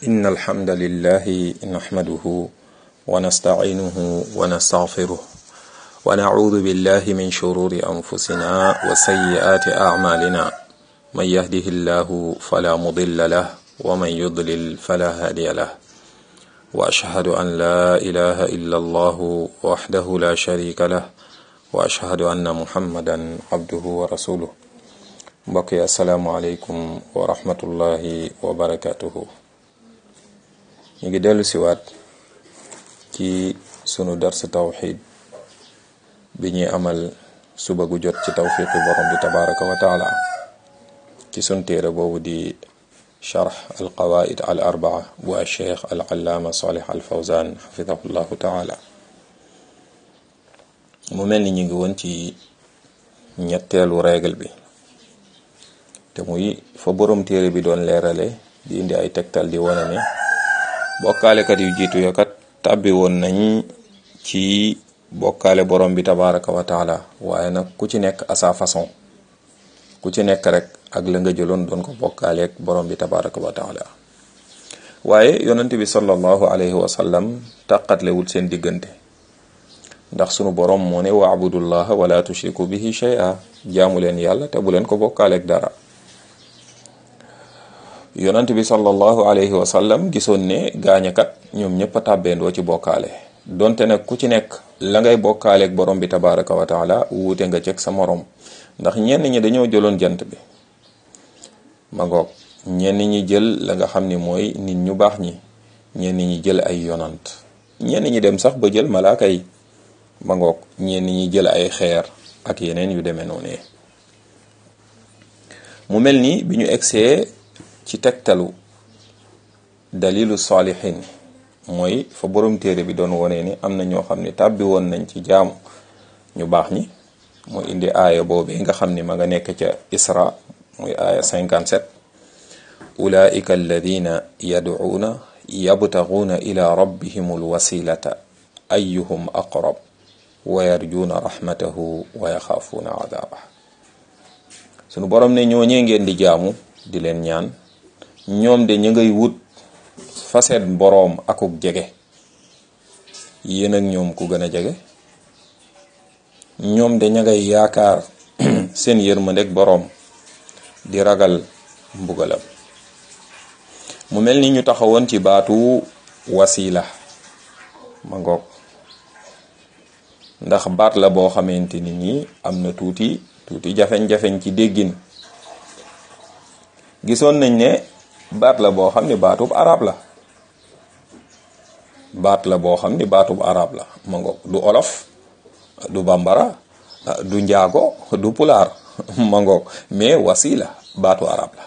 إن الحمد لله نحمده ونستعينه ونستغفره ونعوذ بالله من شرور أنفسنا وسيئات أعمالنا من يهده الله فلا مضل له ومن يضلل فلا هادي له وأشهد أن لا إله إلا الله وحده لا شريك له وأشهد أن محمدا عبده ورسوله mbokk yi asalaamualeykum wa rahmatullahi wa barakatuhu ñu ngi dellu siwaat ci sunu dars tawxid bi ñuy amal suba gu jot ci tawfiqi borom bi tabaraka wa taala ci sun téere boobu di charx alqawaid al arbaa bu alcheikh al allaama salih al fawzan xafidahu llahu taala mu mel ni ñu ngi woon ci ñetteelu règle bi te muy fa borom téere bi doon leerale di indi ay tegtal di wane ne bokkaalekat yu jiitu ya kat tàbbi woon nañ ci bokkaale borom bi tabaraka wa taala waaye nag ku ci nekk à sa façon ku ci nekk rek ak la nga jëloon doon ko bokkaaleeg borom bi tabaraka wa taala waaye yonent bi sallallahu alayhi wa sallam tàqatlewul seen diggante ndax sunu borom moo ne waabudullaha wala tushriku bihi shay'a jaamu leen yàlla te bu leen ko bokkaaleeg dara yonent bi sallallahu alayhi wa sallam gisoon ne gaañakat ñoom ñëpp a tàbbeendoo ci bokkaale donte nag ku ci nekk la ngay bokkaaleeg borom bi tabaraka wa taala wuute nga ceg sa morom ndax ñenn ñi dañoo jëloon jant bi ma ngoog ñenn ñi jël la nga xam ni mooy nit ñu baax ñi ñenn ñi jël ay yonant ñenn ñi dem sax ba jël malaaka yi ma ngoog ñenn ñi jël ay xeer ak yeneen yu demee noonu mu mel ni bi ñu egsee ci tegtalu dalilu saalihin mooy fa borom téere bi doon wone ni am na ñoo xam ne tàbbi woon nañ ci jaamu ñu baax ñi mooy indi aaya boobee nga xam ni ma nga nekk ca isra muy aaya 57 ulaika alladina yad'uuna yabtaguuna ila rabbihim alwasilata ayuhum aqrab wa yarjuuna rahmatahu wa yaxaafuuna adaaba sunu borom ne ñooñee ngeen di jaamu di leen ñaan ñoom de ñu ngay wut faset boroom akuk jege yéen ak ñoom ku gën a jege ñoom de ña ngay yaakaar seen yërmandeg boroom di ragal mbugalam mu mel ni ñu taxawoon ci baatu wasila ma ngoog ndax baat la boo xamante ni nii am na tuuti tuuti jafeñ-jafeñ ci déggin gisoon nañ ne baat la boo xam ne baatub arab la baat la boo xam ni baatub arab la ma ngoog du olof du bambara du njaago du pulaar ma ngoog mais wasila baatu arab la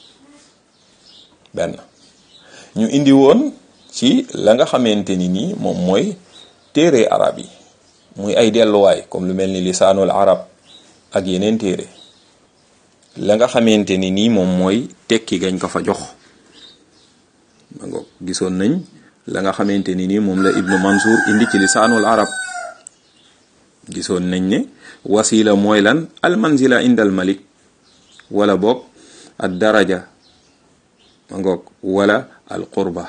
benn ñu indi woon ci la nga xamante ni nii moom mooy téere arab yi muy ay delluwaay comme lu mel ni lisaanul arab ak yeneen téere la nga xamante ni nii moom mooy tekki gañ ko fa jox ma ngoog gisoon nañ la nga xamante ni nii moom la ibnu mansour indi ci lisaanul arab gisoon nañ ne wasila mooy lan al manzila inda al malik wala boog ad daraja ma ngoog wala al qurba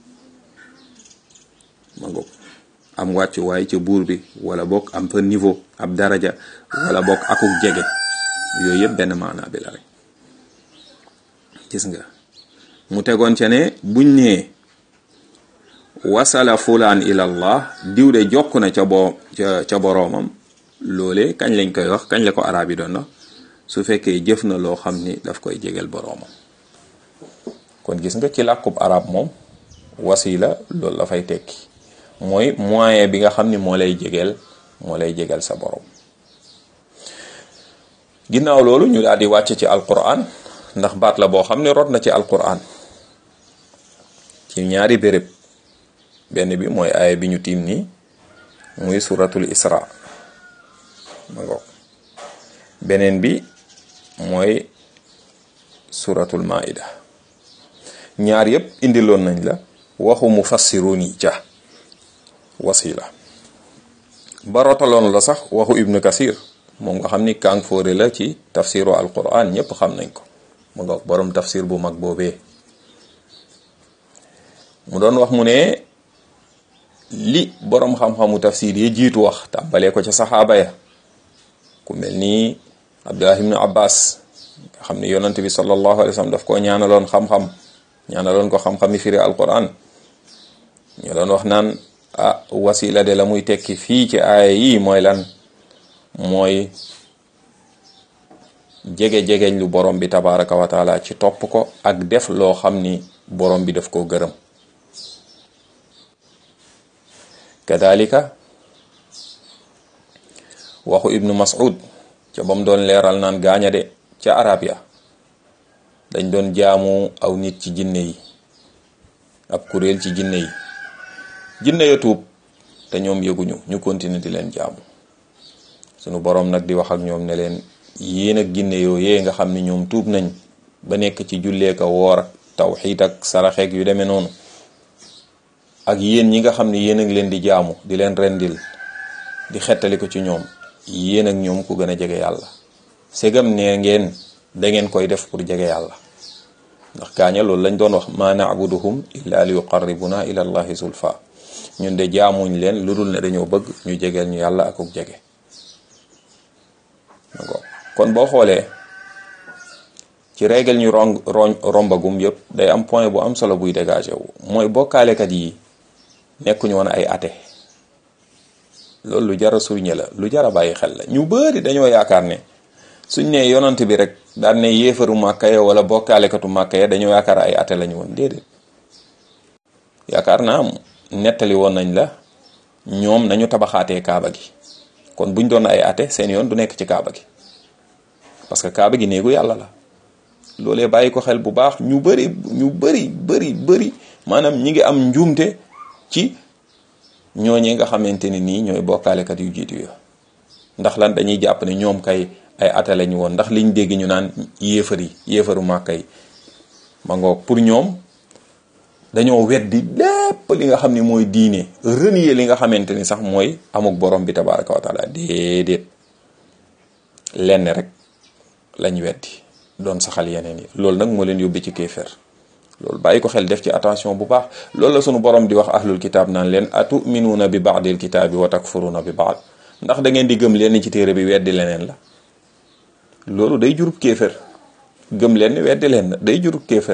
ma ngoog am wàccuwaay ca buur bi wala boog am fa niveau ab daraja wala boog akuk jege yooyu yëpp benn maanaa bi la rek gis nga mu tegoon ca ne buñ nee wasala fulaan ilallah diw de jokk na ca boo ca ca boroomam loole kañ lañ koy wax kañ la ko arab yi doon na su fekkee jëf na loo xam ni daf koy jegel boroomam kon gis nga ci làkkub arab moom wasila loolu la fay tekki mooy moyen bi nga xam ni moo lay jegeel moo lay jegeel sa borom ginnaaw loolu ñu daal di wàcc ci alquran ndax baat la boo xam ne rot na ci alquran ci ñaari béréb benn bi mooy aaya bi ñu tiim nii muy suratul isra ma ngoog beneen bi mooy suratul maida ñaar yépp indiloon nañ la waxu mufassirun yi ca wasila ba rotaloon la sax waxu ibnu kasir moom nga xam ni kàng fóore la ci tafsiru alquran ñëpp xam nañ ko mu nga borom tafsir bu mag boobee mu doon wax mu ne li boroom xam-xamu tafsir yi jiitu wax tàmbalee ko ca saxaaba ya ku mel ni abdullah ibnu abbas nga xam ne yonante bi sallallahu alayhi wa sallam daf koo ñaanaloon xam-xam ñaanaloon ko xam-xami firi alquran ñu doon wax naan ah wasila de la muy tekki fii ci aaya yi mooy lan mooy jege-jegeñ lu borom bi tabaraka wa taala ci topp ko ak def loo xam ni borom bi daf koo gërëm kadalika waxu ibnu mas'ud ca ba mu doon leeral naan gaaña de ca arab ya dañ doon jaamu aw nit ci jinne yi ab kuréel ci jinne yi jinne ya tuub te ñoom yëguñu ñu continuer di leen jaamu sunu borom nag di wax ak ñoom ne leen yéen ak jinne yooyee nga xam ni ñoom tuub nañ ba nekk ci julleeka woor ak tawxiid ak saraxeek yu demee noonu ak yéen ñi nga xam ni yéen ak leen di jaamu di leen rendil di xettali ko ci ñoom yéen ak ñoom ku gën a jege yàlla segam ne ngeen da ngeen koy def pour jege yàlla ndax gaaña loolu lañ doon wax ma na'buduhum illa li yuqarribuna ila allahi zulfa ñun de jaamuñ leen lu dul ne dañoo bëgg ñu jegeel ñu yàlla akuk jege kon boo xoolee ci règle ñu ron rombagum yëpp day am point bu am solo buy dégagé wu mooy bokkaalekat yi nekkuñu woon ay athée loolu lu jara suñe la lu jara bàyyi xel la ñu bëri dañoo yaakaar ne suñ ne yonant bi rek daan ne yéefaru màkka ya wala bokkaalekatu màkka ya dañoo yaakaar ay athée lañu woon déedéet yaakaar naa nettali woon nañ la ñoom nañu tabaxaatee kaaba gi kon buñ doon ay athée seen yoon du nekk ci kaaba gi parce que kaaba gi néegu yàlla la loolee bàyyi ko xel bu baax ñu bëri ñu bëri bëri bëri maanaam ñi ngi am njuumte ci ñooñee nga xamante ni nii ñooy bokkaalekat yu jiitu ya ndax lan dañuy jàpp ne ñoom kay ay ate lañu woon ndax liñ dégg ñu naan yéefar yi yéefaru màkka yi ma ngoog pour ñoom dañoo weddi lépp li nga xam ni mooy diine renier li nga xamante ni sax mooy amuk borom bi tabaraka wa taala déedéet lenn rek lañ weddi doon saxal yeneen yi loolu nag moo leen yóbbi ci kéefér loolu bàyyi ko xel def ci attention bu baax loolu la sunu borom di wax ahlul kitaab naan leen atuminuuna bi baadil kitaabi wa takfuruuna bi baad ndax da ngeen di gëm leen ci téere bi weddi leneen la loolu day jurub kéefér gëm leen ni weddi leen day jurub kéefér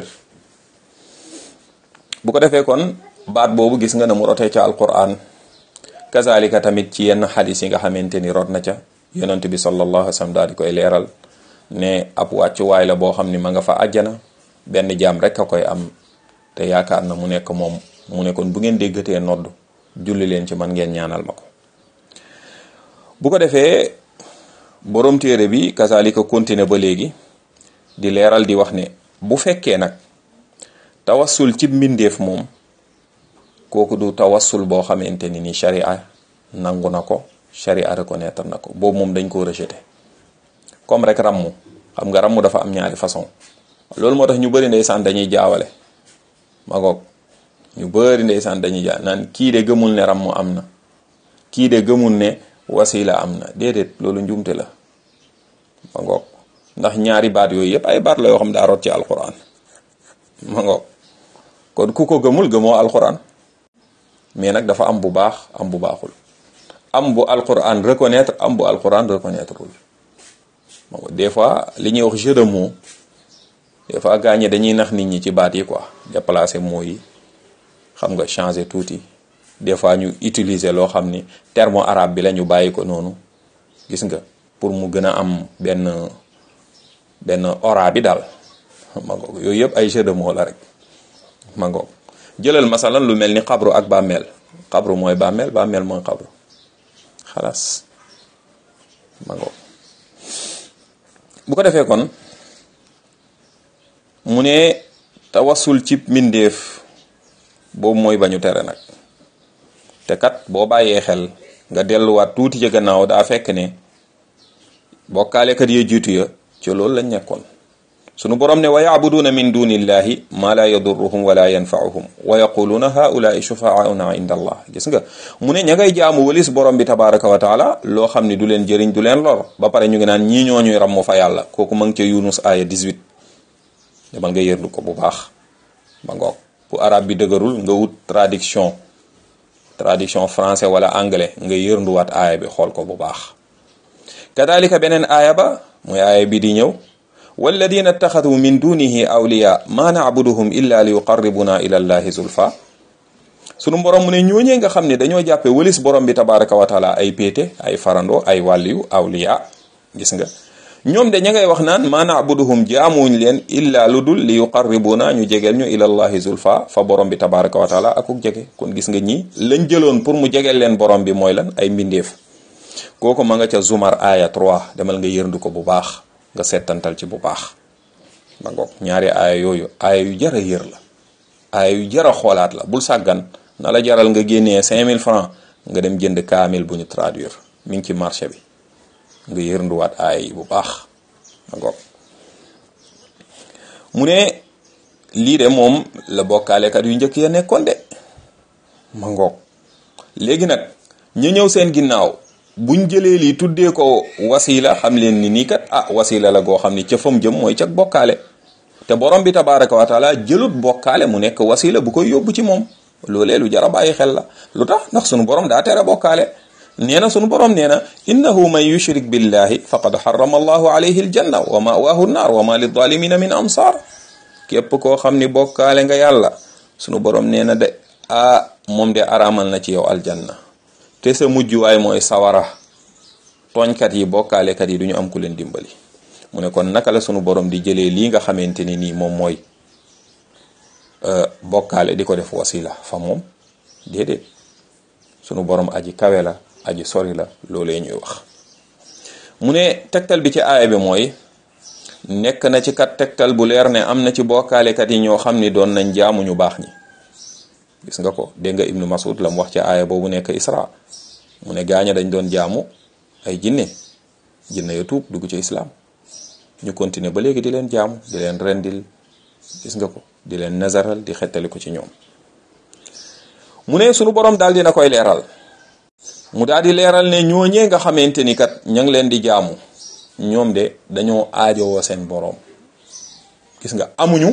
bu ko defee kon baat boobu gis nga ne mu rotee ca alquran kazalika tamit ci yenn xadis yi nga xamante ni rot na ca yonent bi sallallahu alayhi wa sallam daal di koy leeral ne ab wàccuwaay la boo xam ni ma nga fa àjjana benn jaam rek a koy am te yaakaar na mu nekk moom mu ne kon bu ngeen déggatee nodd julli leen ci man ngeen ñaanal ma ko bu ko defee borom téere bi kazalika continuer ba léegi di leeral di wax ne bu fekkee nag tawassul ci mbindeef moom kooku du tawassul boo xamante ni ni sharia nangu na ko sharia reconnaître na ko boobu moom dañ koo rejeté comme rek rammu xam nga rammu dafa am ñaari façon loolu moo tax ñu bëri ndeysaan dañuy jaawale ma ngoog ñu bëri ndeysaan dañuy jaa naan kii de gëmul ne rammu am na kii de gëmul ne wasila am na déedéet loolu njumte la ma ngoog ndax ñaari baat yooyu yëpp ay baat la yoo xam daa rot ci alquran ma ngoog kon ku ko gëmul gëmoo alquran mais nag dafa am bu baax am bu baaxul am bu alquran reconnaître am bu alquran reconnaître wul des fois li ñuy wax jeu de mots des fois gaañe dañuy nax nit ñi ci baat yi quoi déplacer mots yi xam nga changer tuuti des fois ñu utiliser loo xam ni terme arabe bi la ñu bàyyi ko noonu gis nga pour mu gën a am benn benn ora bi daal ma ngoog yooyu yëpp ay jeu de mots la rek ma ngoog jëlal masalan lu mel ni xabru ak bàmmeel xabru mooy bàmmeel bàmmeel mooy xabru xalaas ma ngoog bu ko defee kon mu ne tawassul ci mbindeef boobu mooy bañu tere nag te kat boo bàyyee xel nga delluwaat tuuti ca gannaaw daa fekk ne bokkaalekat ya jiitu ya ci loolu lañ nekkoon sunu borom ne wa yacbuduuna min dunillahi ma la yadurruhum wala yanfauhum wa yaquluuna haulaai shufaauna inda allah gis nga mu ne ña ngay jaamu walis borom bi tabaraka wa taala loo xam ne du leen jëriñ du leen lor ba pare ñu ngi naan ñii ñoo ñuy rammu fa yàlla kooku ma ngi ca yunus aya 18 demal nga yërlu ko bu baax ba ngoog bu arab bi dëgërul nga wut traduction traduction français wala anglais nga yërnduwaat aaya bi xool ko bu baax kadalika beneen aaya ba muy aaya bi di ñëw walladina ittaxadu min dunihi awliya ma nacbuduhum illa li yuqarribuna ila allahi zulfa sunu borom mu ne ñooñee nga xam ne dañoo jàppe wëlis borom bi tabaraka wa taala ay péete ay farando ay wàlliyu awliya gis nga ñoom de ña ngay wax naan ma nacbuduhum jaamuñ leen illa lu dul li yuqarribuna ñu jegeel ñu ila allahi zulfa fa borom bi tabaraka wa taala akuk jege kon gis nga ñi lañ jëloon pour mu jegeel leen borom bi mooy lan ay mbindeef kooku ma nga ca zumar aya 3 demal nga yërndu ko bu baax nga settantal ci bu baax ba ngoog ñaari aaya yooyu aaya yu jara yër la aaya yu jara xoolaat la bul sàggan na la jaral nga génnee 5000 francs nga dem jënd kaamil bu ñu traduire mi ngi ci marché bi nga yërnduwaat aaya yi bu baax ba ngoog mu ne lii de moom la bokkaalekat yu njëkk ya nekkoon de ma ngoog léegi nag ñu ñëw seen ginnaaw buñ jëlee lii tuddee ko wasila xam leen ni nii kat ah wasila la goo xam ni ca fam jëm mooy cag bokkaale te borom bi tabaraka wa taala jëlut bokkaale mu nekk wasila bu koy yóbbu ci moom loolee lu jara bàyyi xel la lu tax ndax sunu borom daa tere bokkaale nee na sunu borom nee na innahu man yushrik billahi faqad harrama allahu alayhi aljanna wa mawaahu nnaar wa ma lizalimina min ansar képp koo xam ni bokkaale nga yàlla sunu borom nee na de ah moom de araamal na ci yow aljanna te sa mujjuwaay mooy sawara tooñkat yi bokkaalekat yi du ñu am ku leen dimbali mu ne kon naka la sunu borom di jëlee lii nga xamante ni nii moom mooy bokkaale di ko def wasila fa moom déedéet sunu borom aji kawe la aji sori la loolee ñuy wax mu ne tegtal bi ci aaya bi mooy nekk na ci kat tegtal bu leer ne am na ci bokkaalekat yi ñoo xam ni doon nañ jaamu ñu baax ñi gis nga ko dégg nga ibnu masud la mu wax ci aaya boobu nekk isra mu ne gaaña dañ doon jaamu ay jinne jinne ya tuub dugg ci islaam ñu continuer ba léegi di leen jaamu di leen rendil gis nga ko di leen nazaral di xettali ko ci ñoom mu ne sunu borom daal dina koy leeral mu daal di leeral ne ñooñee nga xamante ni kat ña ngi leen di jaamu ñoom de dañoo aajowoo seen borom gis nga amuñu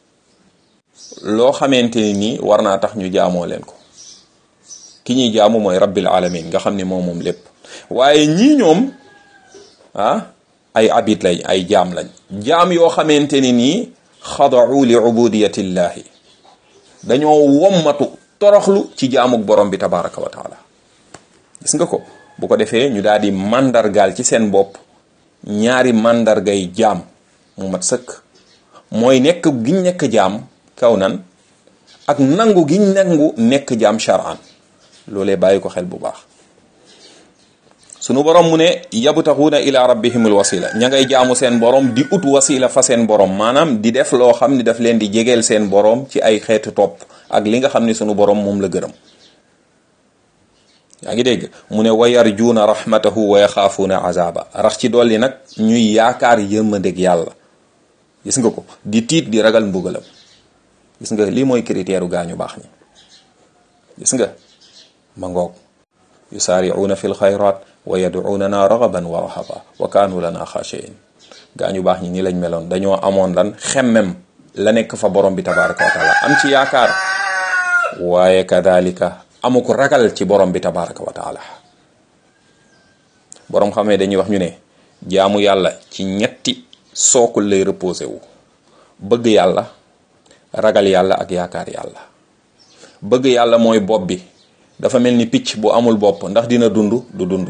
loo xamante ni nii war naa tax ñu jaamoo leen ko ki ñuy jaamu mooy rabbil alamin nga xam ni moom moom lépp waaye ñii ñoom ah ay abid lañ ay jaam lañ jaam yoo xamante ni nii xadau li ubudiyatillahi dañoo wommatu toroxlu ci jaamuk borom bi tabaraka wa taala gis nga ko bu ko defee ñu daal di màndargaal ci seen bopp ñaari màndargay jaam mu mat sëkk mooy nekk giñ nekk jaam kaw nan ak nangu giñ nangu nekk jaam shar'an loolee bàyyi ko xel bu baax sunu borom mu ne yabtaxuuna ila rabbihimul wasila ña ngay jaamu seen borom di ut wasila fa seen borom maanaam di def loo xam ni daf leen di jegeel seen borom ci ay xeetu topp ak li nga xam ni sunu borom moom la gërëm yaa ngi dégg mu ne wa yarjuuna rahmatahu wa yaxaafuuna azaba rax ci dolli nag ñuy yaakaar yërmandeg yàlla gis nga ko di tiit di ragal mbugalam gis nga lii mooy critère u gaañu baax ñi gis nga ma ngoog yusaaricuuna fi lxayrat wa yadcuunana ragaban wa rahaba wa kaanu lana xaashiin gaañu baax ñi ni lañ meloon dañoo amoon lan xemmem la nekk fa borom bi tabaraka wa taala am ci yaakaar waaye kadalika amu ko ragal ci borom bi tabaraka wa taala borom xamee dañuy wax ñu ne jaamu yàlla ci ñetti sookul lay reposé wu bëgg yàlla ragal yàlla ak yaakaar yàlla bëgg yàlla mooy bopp bi dafa mel ni picc bu amul bopp ndax dina dund du dund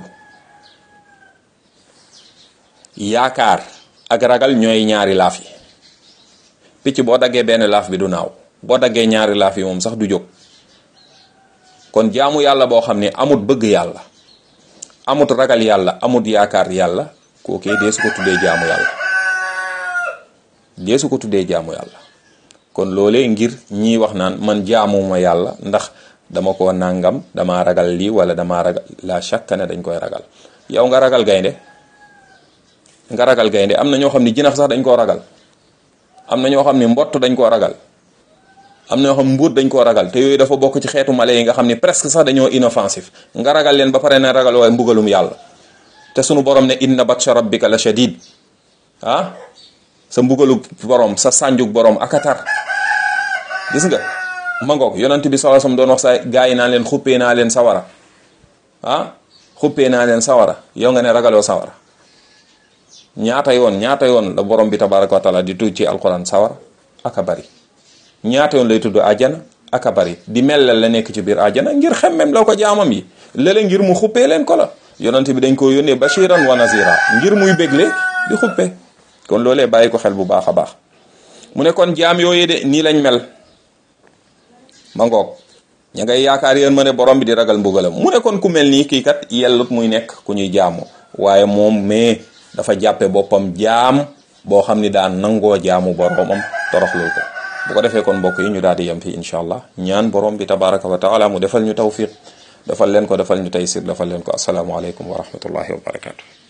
yaakaar ak ragal ñooy ñaari laaf yi picc boo daggee benn laaf bi du naaw boo daggee ñaari laaf yi moom sax du jóg kon jaamu yàlla boo xam ne amut bëgg yàlla amut ragal yàlla amut yaakaar yàlla kookee dee su ko tuddee jaamu yàlla dee su ko tuddee jaamu yàlla kon loolee ngir ñii wax naan man jaamuma yàlla ndax dama ko nangam dama ragal lii wala dama ragal la chaque ne dañ koy ragal yow nga ragal gaynde nga ragal gaynde am na ñoo xam ne jinax sax dañ koo ragal am na ñoo xam ne mbott dañ koo ragal am na ñoo xam mbuut dañ koo ragal te yooyu dafa bokk ci xeetu mala yi nga xam ne presque sax dañoo inoffensif nga ragal leen ba pare ne ragal waaye mbugalum yàlla te sunu borom ne inna batsha rabbika la shadid ah sa mbugalu borom sa sànjuk borom akatar gis nga ma ngoog yonent bi sallallahu alayhi wasallam doon wax sa gaa yi naa leen xuppee naa leen sawara ah xuppee naa leen sawara yow nga ne ragaloo sawara ñaata yoon ñaata yoon la borom bi tabaraka wa taala di tudd ci alquran sawara aka bari ñaata yoon lay tudd àjjana aka bari di mellal la nekk ci biir àjjana ngir xemmem la ko jaamam yi lële ngir mu xuppee leen ko la yonent bi dañ ko yónnee bashiran wa nazira ngir muy bégle di xuppe kon loolee bàyyi ko xel bu baax a baax mu ne kon jaam yooyu de nii lañ mel ma ngoog ña ngay yaakaar yéen ma ne borom bi di ragal mbugalam mu ne kon ku mel nii kii kat yellut muy nekk ku ñuy jaamu waaye moom mais dafa jàppe boppam jaam boo xam ni daan nangoo jaamu boromam toroxlul ko bu ko defee kon mbokk yi ñu daal di yem fii incha allah ñaan borom bi tabaraka wa taala mu defal ñu tawfiq defal leen ko defal ñu taysir defal leen ko asalaamualeykum wa rahmatullahi wa barakatu